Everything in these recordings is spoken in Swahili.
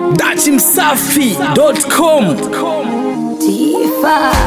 dachimsafi.com Tifa.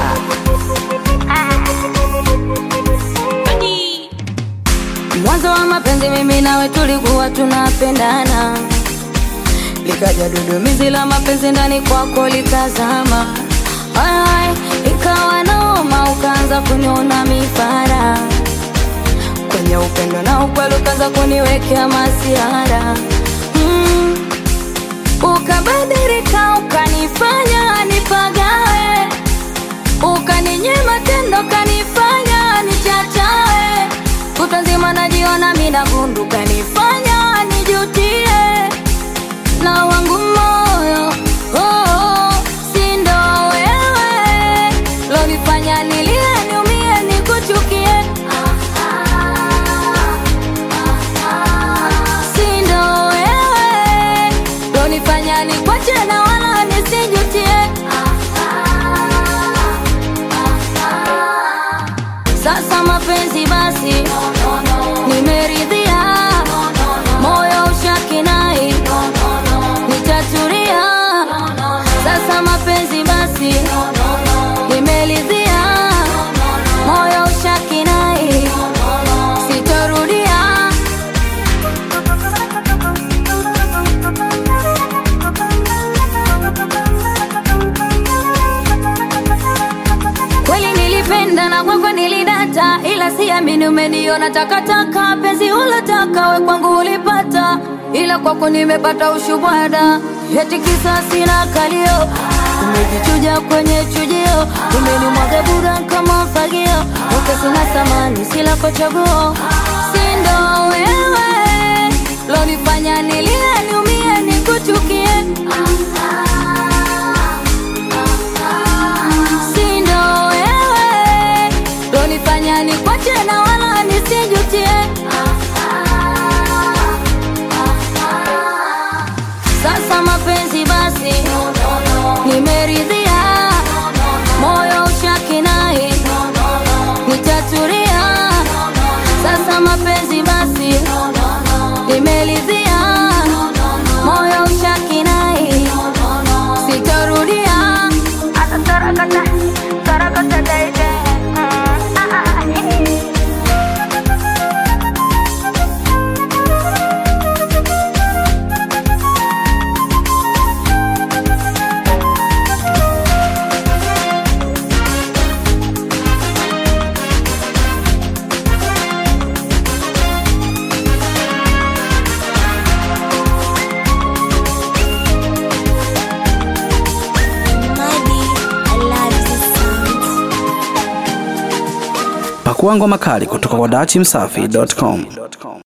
Mwanzo wa mapenzi mimi nawe tulikuwa tunapendana, likaja dudumizi la mapenzi ndani kwako likazama, Ai, ikawa noma, ukaanza kuniona mifara kwenye upendo na ukweli, ukaanza kuniwekea masiara mm. Ukabadilika, ukanifanya nipagawe, ukaninyima tendo, ukanifanya nichachawe, kutwa nzima najiona mina gundu, ukanifanya nijutie na wangu moyo oh, oh, si ndo wewe lonifanya nilie, niumie, nikuchukie si ndo wewe lonifanya nikwache na wala nisijutie. Sasa mapenzi basi, nimeridhia, moyo ushakinai, nitatulia. Sasa mapenzi basi, nimeridhia, moyo ushakinai, sitorudia. Kweli nilipenda na kwako nilidata, ila siamini umeniona takataka. Penzi ulotaka we kwangu ulipata, ila kwako nimepata ushubwada. Eti kisa sina kalio, umejichuja kwenye chujio, umenimwaga bura kama fagio, uke sina samani, sila kwa chaguo, si ndo wewe lonifanya nilie, niumie, nikuchukie si ndo wewe lonifanya nikwache na wala nisijutie. Sasa mapenzi basi, nimeridhia, moyo ushakinai, nitatulia. Sasa mapenzi basi, nimeridhia, moyo ushakinai, sitorudia. Tarakata, tarakata, baby. Mm, ah, ah, ah. Pakua ngoma kali kutoka kwa dachimsafi.com.